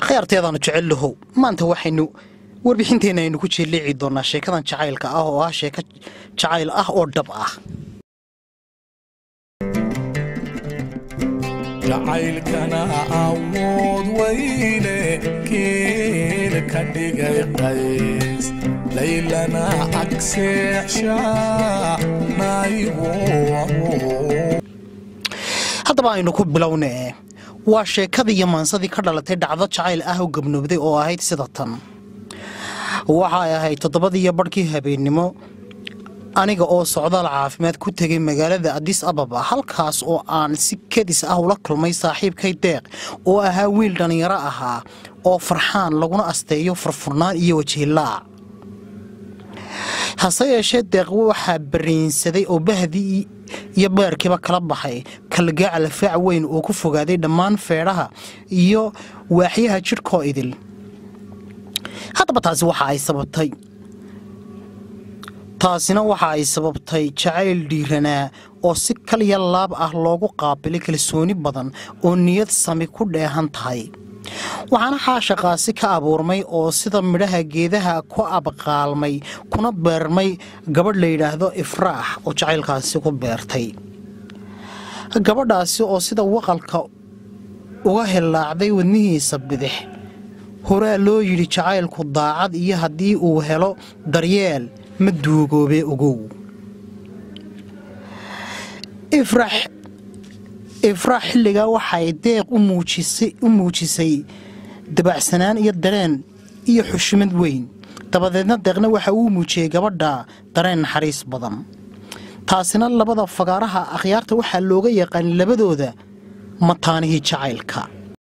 khayaarteedaanu jecel lahow maanta waxaynu warbixinteenna aynu ku jeeliici doonaa sheekadan jacaylka ah oo ah sheeko jacayl ah oo dhab ah jacaylkana awood weyne kiil ka dhigay qays laylana agseexsha naygu haddaba aynu ku bilownee waa sheekadii iyo maansadii ka dhalatay dhacdo jacayl ah oo gabnoobday oo ahayd sida tan waxay ahayd toddobadiiyo badhkii habeennimo aniga oo socdaal caafimaad ku tegay magaalada adis ababa halkaas oo aan si kadis ah ula kulmay saaxiibkay deeq oo ahaa wiil dhallinyaro ahaa oo farxaan laguna asteeyo furfurnaan iyo wajihilaac hase yeeshee deeq waxaa bariinsaday oo bahdii iyo beerkiiba kala baxay kalgaacal faac weyn oo ku fogaaday dhammaan feedhaha iyo waaxyaha jidhkoo idil haddaba taasi waxa ay sababtay taasina waxa ay sababtay jacayl dhiiranaa oo si kaliya laab ah loogu qaabilay kalsooni badan oo niyad sami ku dheehan tahay waxaana xaashaqaasi ka abuurmay oo sida midhaha geedaha ku abqaalmay kuna beermay gabadh la yidhaahdo ifraax oo jacaylkaasi ku beertay gabadhaasi oo sida waqalka uga hillaacday wadnihiisa bidix horaa loo yidhi jacaylku daacad iyo haddii uu helo daryeel ma duugoobe ogow ifraax xilligaa waxay deeq u muujisay dabacsanaan iyo dareen iyo xushmad weyn dabadeedna deeqna waxa uu muujiyey gabadha dareen naxariis badan taasina labada fagaaraha akhyaarta waxaa looga yaqaan labadooda mataanihii jacaylka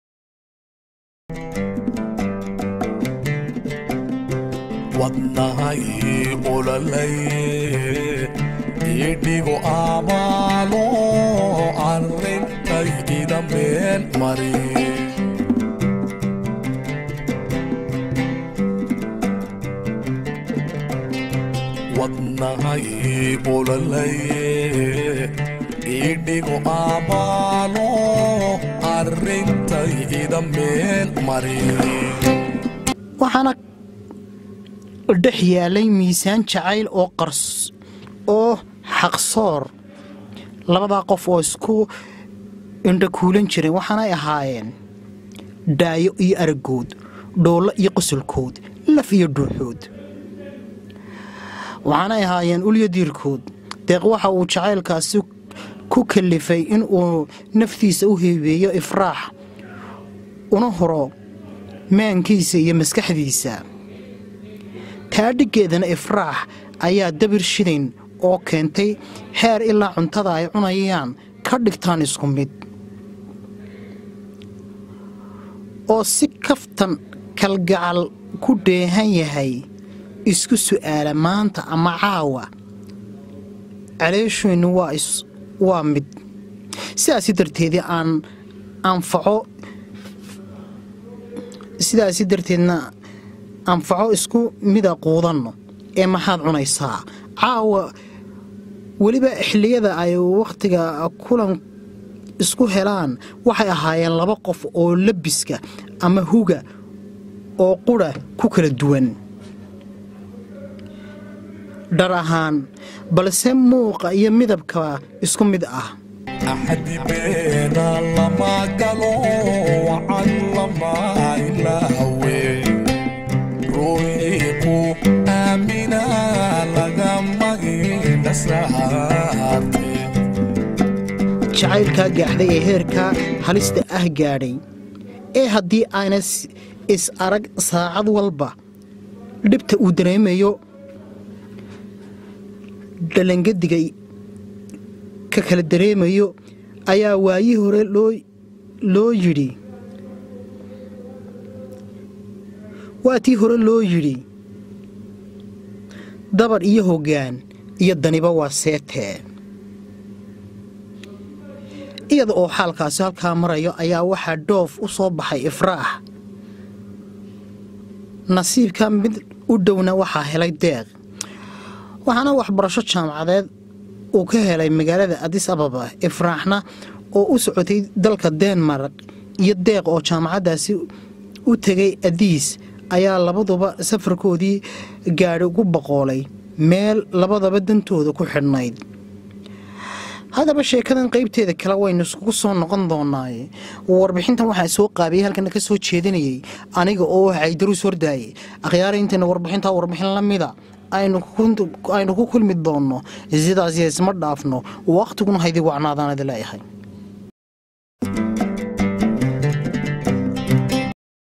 wadnahay ulalay idhigo abaalo arrintay ida meel mari wadnahay ulalay idhigo abaalo arrintay ida meel mari waxaana dhex yaalay miisaan jacayl oo qars oo xaqsoor labadaa qof oo isku indhakuulan jireen waxaanay ahaayeen dhaayo iyo aragood dhoollo iyo qosolkood laf iyo dhuuxood waxaanay ahaayeen ulyo diirkood deeq waxa uu jacaylkaasi ku kallifay in uu naftiisa u heebeeyo ifraax una horo maankiisa iyo maskaxdiisa taa dhiggeedana ifraax ayaa dabir shidayn oo keentay heer ilaa cuntada ay cunayaan ka dhigtaan isku mid oo si kaftan kalgacal ku dheehan yahay isku su'aala maanta ama caawa caleesheennu waa mid sidaasi darteedii aan anfaco sidaasi darteedna anfaco isku mida quudanno ee maxaad cunaysaa caawa weliba xilliyada ay wakhtiga kulan isku helaan waxay ahaayeen laba qof oo labiska ama huga oo qudha ku kala duwan dhar ahaan balse muuqa iyo midabka isku mid ah axadi beena lama galo wacan lama ilaawe ruuxii ku aamina lagama indhasaarte jacaylkaa gaaxday ee heerkaa halista ah gaadhay ee haddii aana is arag saacad walba dhibta uu dareemayo dhalangadiga ka kala dareemayo ayaa waayii hore loo yidhi waa tii hore loo yidhi dabar iyo hoggaan iyo daniba waa seetee iyada oo xaalkaasi halkaa marayo ayaa waxaa dhoof u soo baxay ifraax nasiibka mid u dhowna waxaa helay deeq waxaana waxbarasho jaamacadeed uu ka helay magaalada adis ababa ifraaxna oo u socotay dalka denmark iyo deeq oo jaamacaddaasi u tegay adiis ayaa labaduba safarkoodii gaadhi ugu boqoolay meel labadaba dantooda ku xidhnayd haddaba sheekadan qaybteeda kale waynu iskugu soo noqon doonaaye warbixintan waxaa soo qaabiyey halkana ka soo jeedinayay aniga oo caydaruus hordaaye akhyaara intayna warbixintaa warbixin la mida aynu ku kulmi doonno sidaas isma dhaafno waqtiguna haydii wacnaadaanadi leeyahay